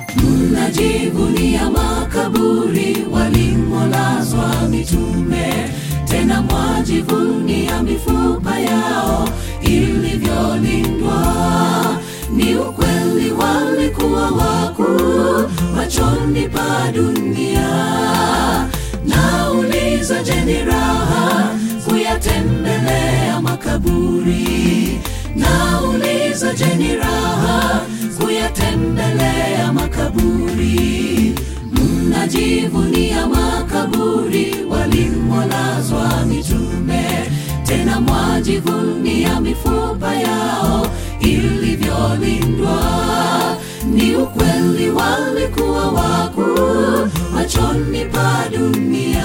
mnajivunia makaburi walimolazwa mitume, tena mwajivunia mifupa yao ilivyolindwa. Ni ukweli walikuwa wakuu machoni pa dunia. Nauliza, je, ni raha kuyatembelea makaburi? Nauliza, je, ni raha kuyatembelea makaburi? Mnajivunia makaburi walimolazwa mitume, tena mwajivunia mifupa yao ilivyolindwa. Ni ukweli walikuwa wakuu machoni pa dunia.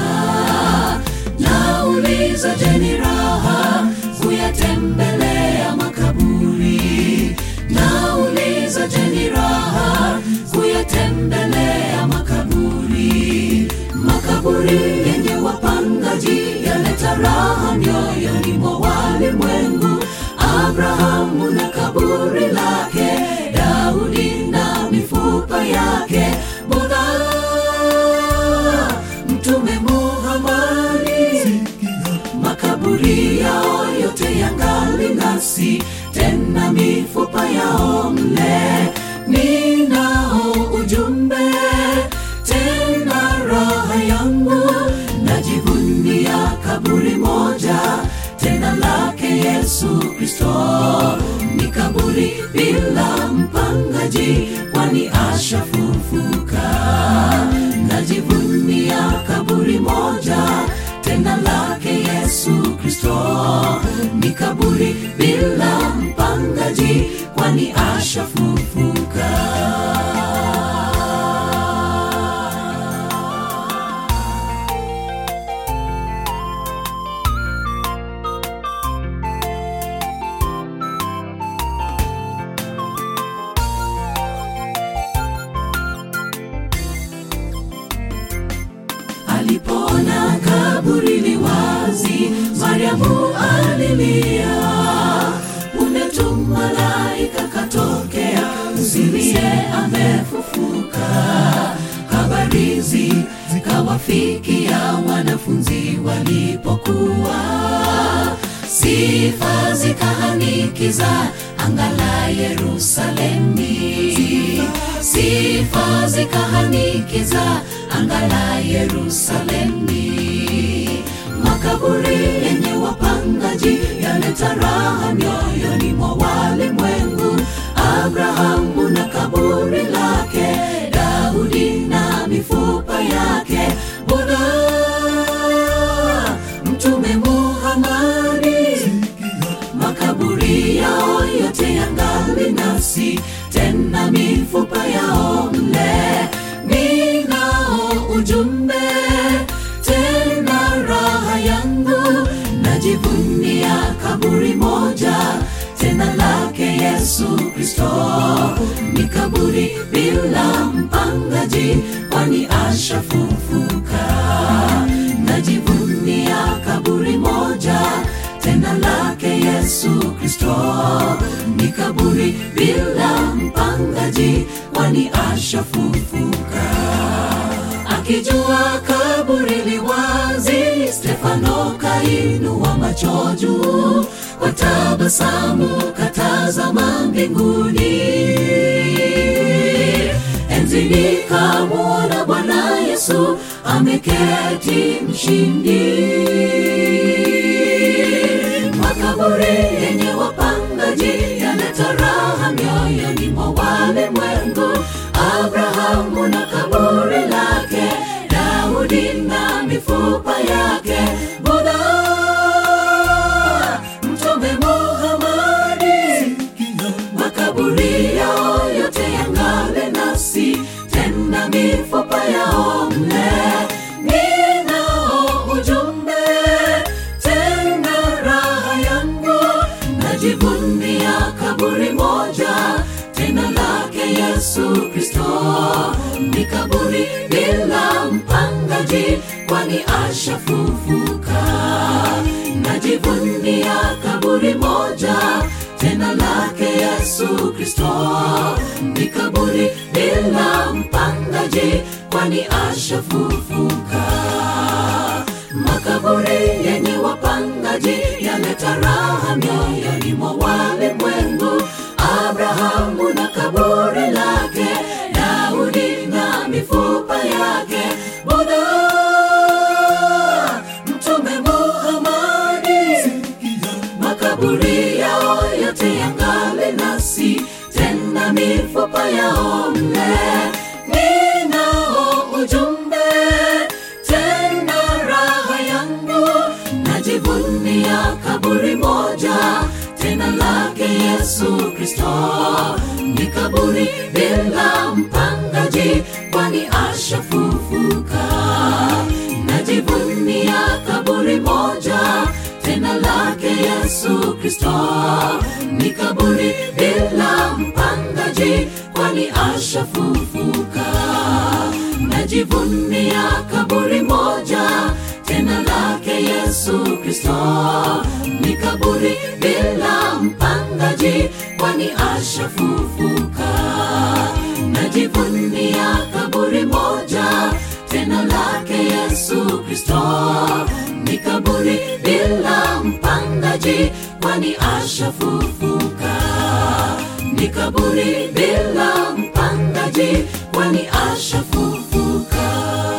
Nauliza, je, ni raha kuyatembelea makaburi? Nauliza, je, ni raha kuyatembelea makaburi? Makaburi yenye wapangaji yaleta raha mioyoni mwa walimwengu. Abrahamu na kaburi lake, Daudi na mifupa yake, Budha, Mtume Muhammadi makaburi yao yote yangali nasi, tena mifupa yao mle. Ninao ujumbe tena, raha yangu najivunia kaburi moja tena lake Yesu Kristo. Ni kaburi bila mpangaji, kwani ashafufuka. Najivunia kaburi moja tena lake Yesu Kristo. Ni kaburi bila mpangaji, kwani ashafufuka. Alipoona kaburi li wazi, Mariamu alilia. Punde tu malaika katokea, usilie, amefufuka. Habari zikawafikia wanafunzi walipokuwa, sifa zikahanikiza anga la Yerusalemi, sifa zikahanikiza anga la Yerusalemi. Makaburi yenye wapangaji yaleta raha mioyoni mwa walimwengu. Abrahamu na kaburi lake, Daudi na mifupa yake, Budha, Mtume Muhammadi makaburi yao yote yangali nasi, tena mifupa yao mle. Ninao ujumbe tena, raha yangu najivunia kaburi moja tena lake Yesu Kristo. Ni kaburi bila mpangaji, kwani ashafufuka. Najivunia kaburi moja tena lake Yesu Kristo. Ni kaburi bila mpangaji, kwani ashafufuka. Akijua kaburi li wazi, Stefano kainua macho juu, kwa tabasamu katazama mbinguni. Enzini kamwona Bwana Yesu ameketi mshindi. Makaburi yenye wapangaji yaleta raha mioyoni mwa walimwengu. Abrahamu na kaburi lake, Daudi na mifupa yake, Budha, Mtume Muhammadi, makaburi yao yote yangale nasi, tena mifupa yao mle. Ninao ujumbe tena, raha yangu najivunia kaburi moja tena lake Yesu Kristo. Ni kaburi bila mpangaji, kwani ashafufuka. Najivunia kaburi moja tena lake Yesu Kristo. Ni kaburi bila mpangaji, kwani ashafufuka. Makaburi yenye wapangaji yaleta raha mioyoni mwa walimwengu. Abrahamu na kaburi lake, Daudi na mifupa yake, Budha, Mtume Muhammadi, makaburi yao yote yangali nasi, tena mifupa yao mle. Ninao ujumbe tena raha yangu, najivunia kaburi moja tena lake Yesu Kristo. Ni kaburi bila mpangaji, kwani ashafufuka. Najivunia kaburi moja tena lake Yesu Kristo. Ni kaburi bila mpangaji, kwani ashafufuka. Najivunia kaburi moja tena lake Yesu Kristo. Ni kaburi bila mpangaji, kwani ashafufuka. Najivunia kaburi moja tena lake Yesu Kristo. Ni kaburi bila mpangaji, kwani ashafufuka. Ni kaburi bila mpangaji, kwani ashafufuka.